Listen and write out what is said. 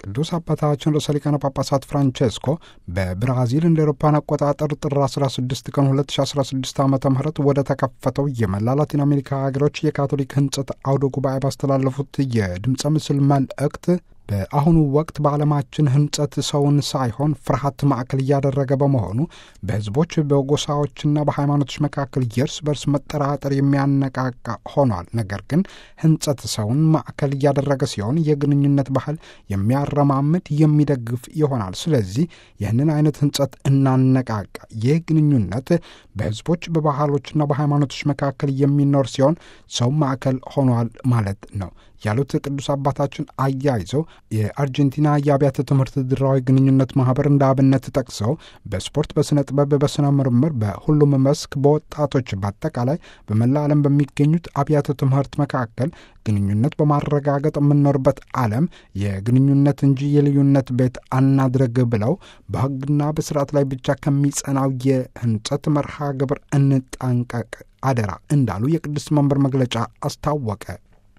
ቅዱስ አባታችን ርዕሰ ሊቃነ ጳጳሳት ፍራንቼስኮ በብራዚል እንደ ኤሮፓን አቆጣጠር ጥር 16 ቀን 2016 ዓ ም ወደ ተከፈተው የመላ ላቲን አሜሪካ ሀገሮች የካቶሊክ ህንጸት አውደ ጉባኤ ባስተላለፉት የድምፀ ምስል መልእክት በአሁኑ ወቅት በዓለማችን ህንጸት ሰውን ሳይሆን ፍርሃት ማዕከል እያደረገ በመሆኑ በህዝቦች በጎሳዎችና በሃይማኖቶች መካከል የእርስ በርስ መጠራጠር የሚያነቃቃ ሆኗል። ነገር ግን ህንጸት ሰውን ማዕከል እያደረገ ሲሆን የግንኙነት ባህል የሚያረማምድ የሚደግፍ ይሆናል። ስለዚህ ይህንን አይነት ህንጸት እናነቃቃ። ይህ ግንኙነት በህዝቦች በባህሎችና በሃይማኖቶች መካከል የሚኖር ሲሆን ሰው ማዕከል ሆኗል ማለት ነው ያሉት ቅዱስ አባታችን አያይዘው የአርጀንቲና የአብያተ ትምህርት ድራዊ ግንኙነት ማህበር እንደ አብነት ጠቅሰው በስፖርት፣ በስነ ጥበብ፣ በስነ ምርምር፣ በሁሉም መስክ በወጣቶች በአጠቃላይ በመላ ዓለም በሚገኙት አብያተ ትምህርት መካከል ግንኙነት በማረጋገጥ የምንኖርበት ዓለም የግንኙነት እንጂ የልዩነት ቤት አናድረግ ብለው በህግና በስርዓት ላይ ብቻ ከሚጸናው የህንጸት መርሃ ግብር እንጠንቀቅ አደራ እንዳሉ የቅድስት መንበር መግለጫ አስታወቀ።